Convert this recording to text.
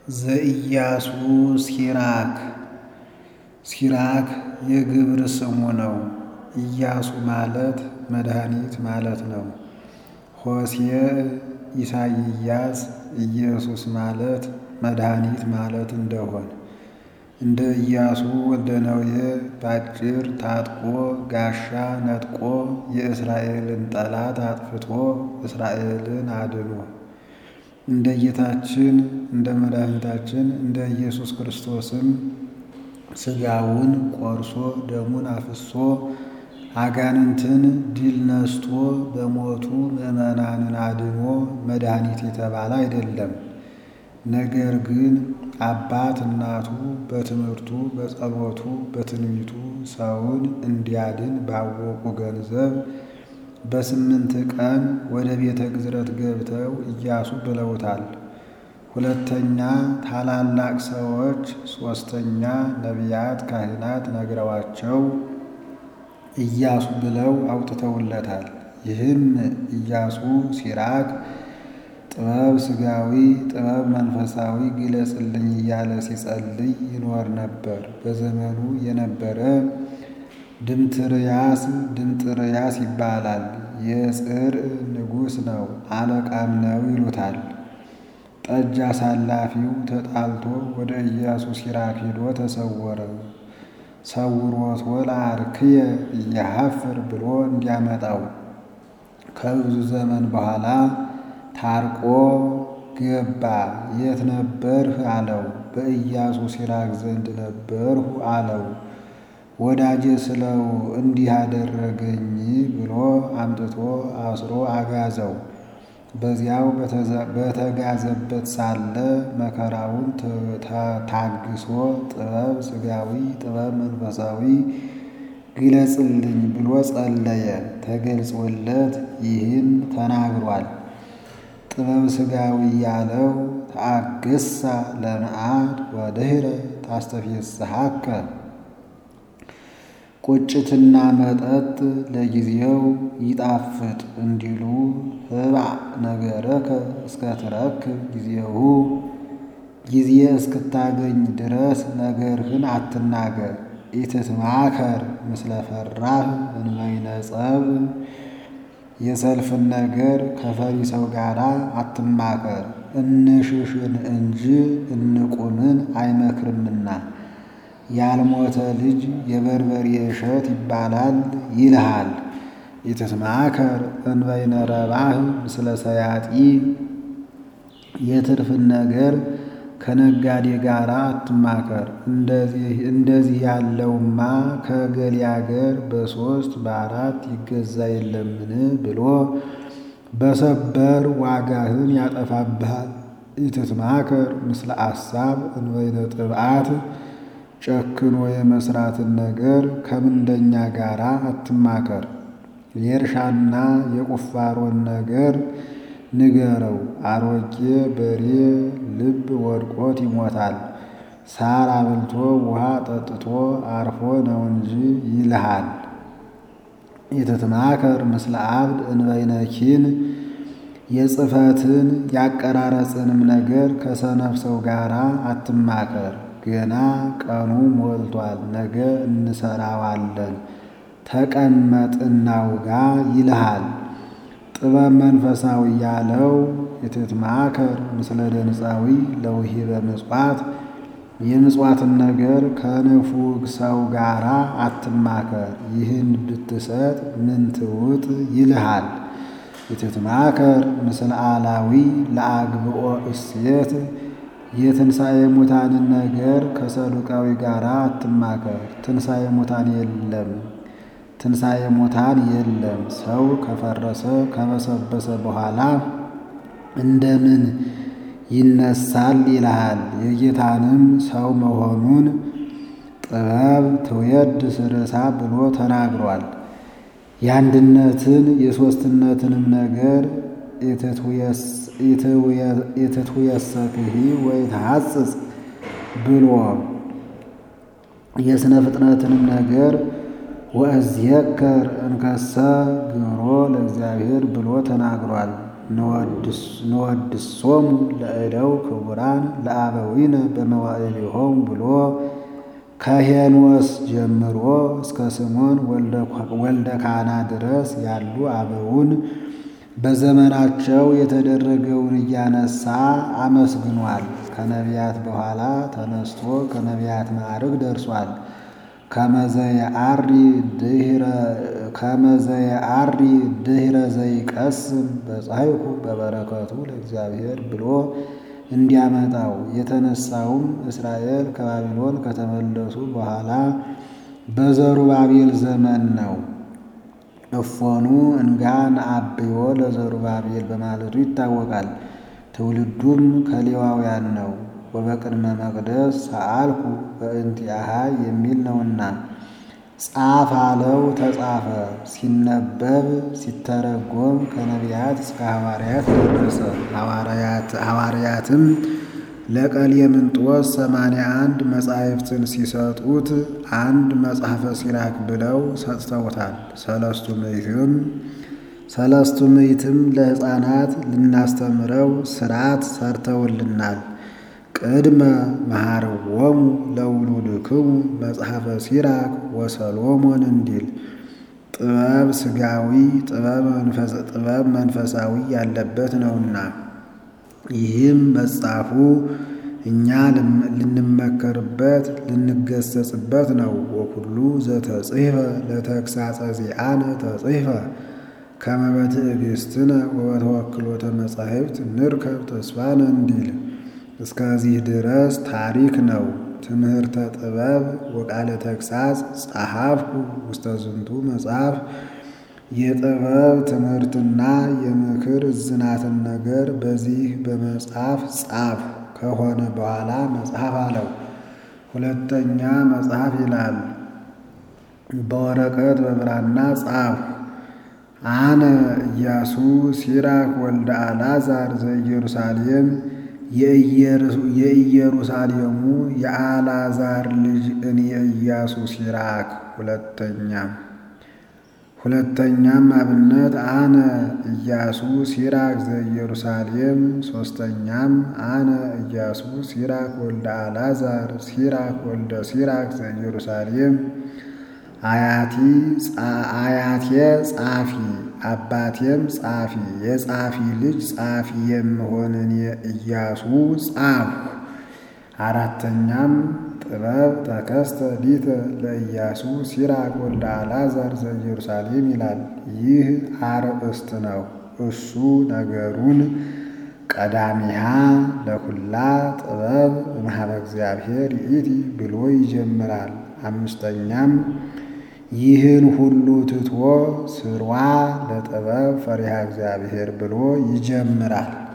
ዘኢያሱ ሲራክ ሲራክ የግብር ስሙ ነው። ኢያሱ ማለት መድኃኒት ማለት ነው። ሆሴዕ ኢሳይያስ ኢየሱስ ማለት መድኃኒት ማለት እንደሆን እንደ ኢያሱ ወልደ ነዌ ባጭር ታጥቆ ጋሻ ነጥቆ የእስራኤልን ጠላት አጥፍቶ እስራኤልን አድኖ እንደ ጌታችን እንደ መድኃኒታችን እንደ ኢየሱስ ክርስቶስም ሥጋውን ቆርሶ ደሙን አፍሶ አጋንንትን ድል ነስቶ በሞቱ ምዕመናንን አድኖ መድኃኒት የተባለ አይደለም። ነገር ግን አባት እናቱ በትምህርቱ በጸሎቱ በትንቢቱ ሰውን እንዲያድን ባወቁ ገንዘብ በስምንት ቀን ወደ ቤተ ግዝረት ገብተው ኢያሱ ብለውታል። ሁለተኛ ታላላቅ ሰዎች፣ ሦስተኛ ነቢያት ካህናት ነግረዋቸው ኢያሱ ብለው አውጥተውለታል። ይህም ኢያሱ ሲራክ ጥበብ ሥጋዊ ጥበብ መንፈሳዊ ግለጽልኝ እያለ ሲጸልይ ይኖር ነበር። በዘመኑ የነበረ ድምትርያስ ድምጥርያስ ይባላል። የጽር ንጉሥ ነው፣ አለቃም ነው ይሉታል። ጠጅ አሳላፊው ተጣልቶ ወደ ኢያሱ ሲራክ ሄዶ ተሰወረ። ሰውሮት ወለአርክየ እያሐፍር ብሎ እንዲያመጣው ከብዙ ዘመን በኋላ ታርቆ ገባ። የት ነበርህ አለው። በኢያሱ ሲራክ ዘንድ ነበርሁ አለው። ወዳጄ ስለው እንዲህ አደረገኝ ብሎ አምጥቶ አስሮ አጋዘው። በዚያው በተጋዘበት ሳለ መከራውን ታግሶ ጥበብ ሥጋዊ ጥበብ መንፈሳዊ ግለጽልኝ ብሎ ጸለየ። ተገልጾለት ይህን ተናግሯል። ጥበብ ሥጋዊ ያለው ተአግሳ ለመዓድ ወድኅረ ታስተፌስሐከ ቁጭትና መጠጥ ለጊዜው ይጣፍጥ እንዲሉ ህባዕ ነገረከ እስከ ትረክብ ጊዜሁ ጊዜ እስክታገኝ ድረስ ነገርህን አትናገር። ኢትትማከር ምስለ ፈራህ እንበይነ ጸብ የሰልፍን ነገር ከፈሪ ሰው ጋር አትማከር፣ እንሽሽን እንጂ እንቁምን አይመክርምና። ያልሞተ ልጅ የበርበሬ እሸት ይባላል ይልሃል። ኢትትማከር እንበይነ ረባህ ምስለ ሰያጢ የትርፍን ነገር ከነጋዴ ጋር አትማከር። እንደዚህ ያለውማ ከገሌ አገር በሦስት በአራት ይገዛ የለምን ብሎ በሰበር ዋጋህን ያጠፋብሃል። ኢትትማከር ምስለ አሳብ እንበይነ ጥብዓት ጨክኖ የመስራትን ነገር ከምንደኛ ጋር አትማከር። የእርሻና የቁፋሮን ነገር ንገረው። አሮጌ በሬ ልብ ወድቆት ይሞታል፣ ሳር አብልቶ ውሃ ጠጥቶ አርፎ ነው እንጂ ይልሃል። ኢትትማከር ምስለ አብድ እንበይነ ኪን የጽሕፈትን ያቀራረጽንም ነገር ከሰነፍ ሰው ጋር አትማከር። ገና ቀኑ ሞልቷል፣ ነገ እንሰራዋለን፣ ተቀመጥ እናውጋ ይልሃል። ጥበብ መንፈሳዊ ያለው ኢትትማከር ምስለ ደንፃዊ ለውሂበ ምጽዋት የምጽዋትን ነገር ከንፉግ ሰው ጋር አትማከር። ይህን ብትሰጥ ምን ትውጥ ይልሃል። ኢትትማከር ምስለ አላዊ ለአግብኦ እሴት የትንሣኤ ሙታንን ነገር ከሰዱቃዊ ጋር አትማከር። ትንሣኤ ሙታን የለም ትንሣኤ ሙታን የለም። ሰው ከፈረሰ ከበሰበሰ በኋላ እንደምን ይነሳል ይልሃል። የጌታንም ሰው መሆኑን ጥበብ ትውየድ ስርሳ ብሎ ተናግሯል። የአንድነትን የሦስትነትንም ነገር ኢትትውየሰክሂ ወይ ተሐጽጽ ብሎ የሥነ ፍጥነትንም ነገር ወእዝየከር እንከሰ ግብሮ ለእግዚአብሔር ብሎ ተናግሯል። ንወድሶሙ ለእደው ክቡራን ለአበዊነ በመዋዕሊሆሙ ብሎ ከሄኖስ ጀምሮ እስከ ስሞን ወልደ ካና ድረስ ያሉ አበውን በዘመናቸው የተደረገውን እያነሳ አመስግኗል። ከነቢያት በኋላ ተነስቶ ከነቢያት ማዕርግ ደርሷል። ከመዘየአሪ ድህረ ዘይቀስም በጻይኩ በበረከቱ ለእግዚአብሔር ብሎ እንዲያመጣው የተነሳውም እስራኤል ከባቢሎን ከተመለሱ በኋላ በዘሩባቤል ዘመን ነው። እፎኑ እንጋ ነአብዮ ለዘሩባቤል በማለቱ ይታወቃል። ትውልዱም ከሌዋውያን ነው። ወበቅድመ መቅደስ ሰአልኩ በእንቲአሃ የሚል ነውና ጻፍ አለው ተጻፈ። ሲነበብ ሲተረጎም ከነቢያት እስከ ሐዋርያት ደረሰ። ሐዋርያትም ለቀሌምንጦስ ሰማንያ አንድ መጻሕፍትን ሲሰጡት አንድ መጽሐፈ ሲራክ ብለው ሰጥተውታል። ሰለስቱ ምዕትም ሰለስቱ ምዕትም ለሕፃናት ልናስተምረው ስርዓት ሰርተውልናል። ቅድመ መሃርዎሙ ለውሉድክሙ መጽሐፈ ሲራክ ወሰሎሞን እንዲል ጥበብ ሥጋዊ ጥበብ መንፈሳዊ ያለበት ነውና ይህም መጽሐፉ እኛ ልንመከርበት ልንገሰጽበት ነው። ወኩሉ ዘተጽሕፈ ለተግሳጸ ዚአነ ተጽሕፈ ከመ በትዕግሥትነ ወበተወክሎተ መጻሕፍት ንርከብ ተስፋነ እንዲል እስከዚህ ድረስ ታሪክ ነው። ትምህርተ ጥበብ ወቃለ ተግሳጽ ጸሐፍኩ ውስተ ዝንቱ መጽሐፍ የጥበብ ትምህርትና የምክር እዝናትን ነገር በዚህ በመጽሐፍ ጻፍ ከሆነ በኋላ መጽሐፍ አለው። ሁለተኛ መጽሐፍ ይላል። በወረቀት በብራና ጻፍ አነ ኢያሱ ሲራክ ወልደ አልዓዛር ዘኢየሩሳሌም የኢየሩሳሌሙ የአልዓዛር ልጅ እኔ ኢያሱ ሲራክ። ሁለተኛም ሁለተኛም አብነት አነ ኢያሱ ሲራክ ዘኢየሩሳሌም። ሶስተኛም አነ ኢያሱ ሲራክ ወልደ አልዓዛር ሲራክ ወልደ ሲራክ ዘኢየሩሳሌም። አያቲ አያቴ ጻፊ አባቴም ጻፊ የጻፊ ልጅ ጻፊ የምሆን እኔ ኢያሱ ጻፍሁ። አራተኛም ጥበብ ተከስተ ሊተ ለኢያሱ ሲራክ ወልደ አልዓዛር ዘኢየሩሳሌም ይላል። ይህ አርእስት ነው። እሱ ነገሩን ቀዳሚሃ ለኩላ ጥበብ እምኀበ እግዚአብሔር ይእቲ ብሎ ይጀምራል። አምስተኛም ይህን ሁሉ ትቶ ስሯ ለጥበብ ፈሪሃ እግዚአብሔር ብሎ ይጀምራል።